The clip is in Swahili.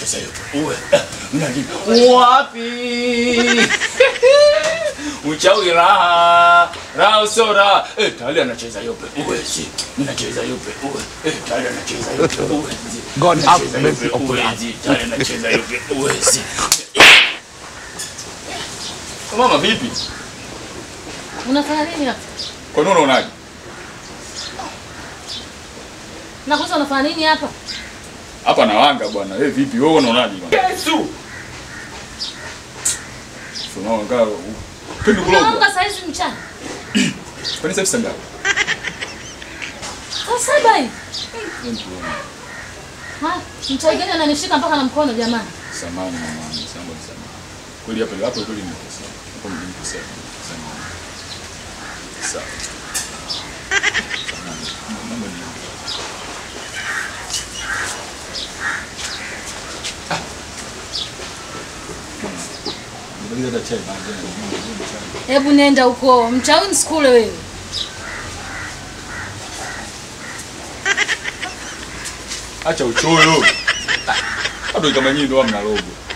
Unacheza hiyo. Uwe. Unajua wapi? Uchawi raha, raha usora. Eh, tayari anacheza yope. Uwe si. Ninacheza yope. Uwe. Eh, tayari anacheza yope. Uwe si. God have Anacheza mercy yope. upon Uwe us. si. Tayari anacheza yope. Uwe si. Mama vipi? Unafanya nini hapa? Kwa nini unaonaje? Nakuuliza unafanya nini hapa? Hapa nawanga bwana. Eh, vipi wewe unaonaje bwana? Yesu. Tunawanga. Pendi kulogwa. Unaamka saa hizi mchana. Kwani sasa sanga? Saa saba hivi. Ha, mchai gani ananishika mpaka na mkono jamani? Samani mama, samani samani. Kweli hapa hapo kweli nimekosea. Hapo nimekosea. Samani. Sawa. Samahani. Mambo ni Ndio chai bana. Hebu nenda huko. Mchawi msikule wewe. Acha uchoyo. Bado kama nyinyi ndio mnalogo.